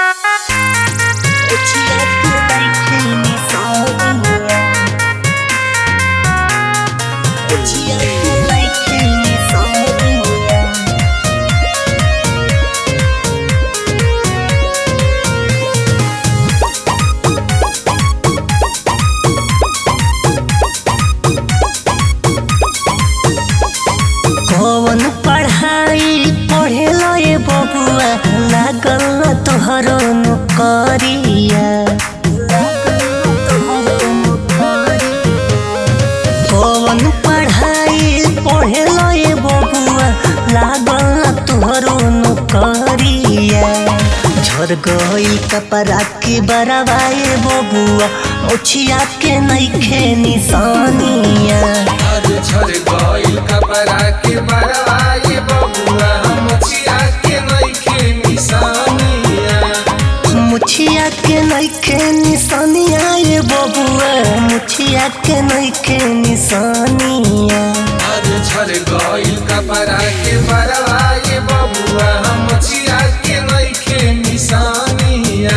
तोहरो नौकरिया कौन पढ़ाई पढ़ेलो ये बबुआ लागल तोहरो नौकरिया झर गई कपड़ा के बरवाए बबुआ ओछिया के नइखे निशानिया आज झर गइल कपड़ा के बरवाए बबुआ मछिया के नइखे निशानिया मुछिया के नइखे निशानिया ये बबुआ मुछिया के नइखे निशानिया आज झर गइल कपड़ा के बरवाए बबुआ मछिया के नइखे निशानिया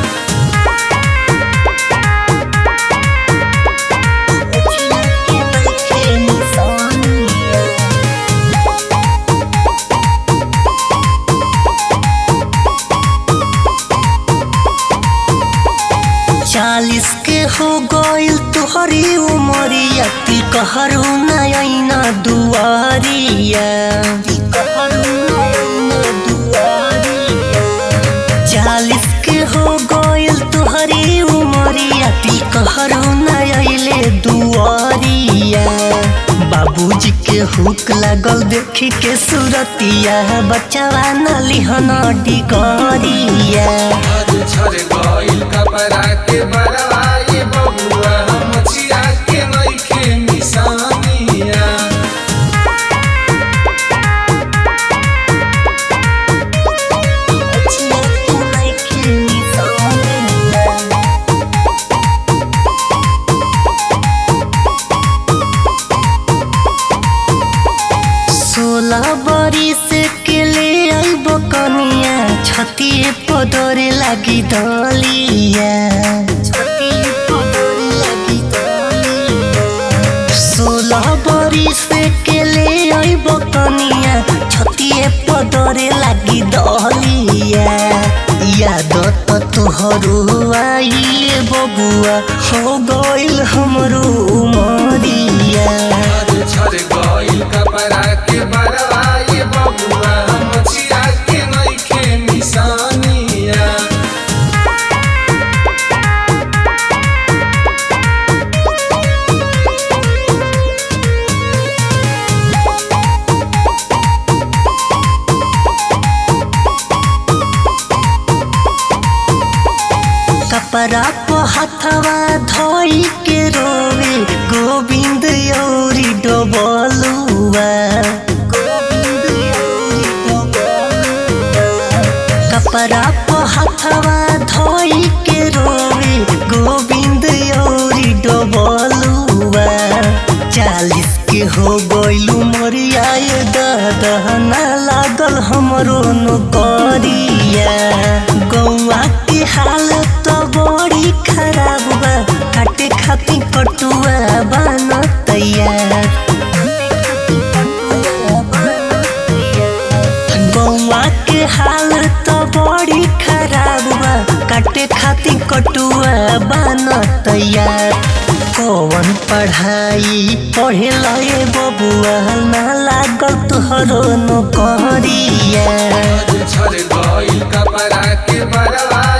मुछिया के नइखे निशानिया चालीस के हो गइल तुहरी उमरिया ती कहरु नयना दुआरिया ती कहरु नयना दुआरिया चालीस के हो गइल तुहरी उमरिया ती कहरु नयले दुआरिया बाबूजी के हुक लागल देखी के सूरतिया बच्चावा नलिहन डिगरिया आज झर गइल कपड़ा के बरवाए बबुआ मछिया के नइखे निशानिया सोलह बरिस के ले आइब कनिया छतिए पदरे लागी दलिया छतिए पदरे लागी दलिया सोलह बरिस के ले आइब कनिया छतिए पदरे लागी दलिया याद त तोहरो आइले बबुआ हो गइल हमरो उमरिया आज झर गइल कपड़ा के बरवाए बबुआ मछिया के नइखे निशानिया कपड़ा को हथवा धोई के रोवे गोविंद यौरी डोबलुआ कपड़ा को हथवा धोई के रोवे गोविंद यौरी डोबलुआ चालीस के हो गइलू मरिया ये दहना लागल हमरो नौकरिया गौआ के हालत बड़ी खराब बा काटे खातिर कटुआ बन तैयार गौआ के हालत बड़ी खराब बा काटे खातिर कटुआ बन तैयार कौन पढ़ाई पढ़ेल ये बबुआ ना लागल तोहरो नौकरिया आज झर गइल कपड़ा के बरवाए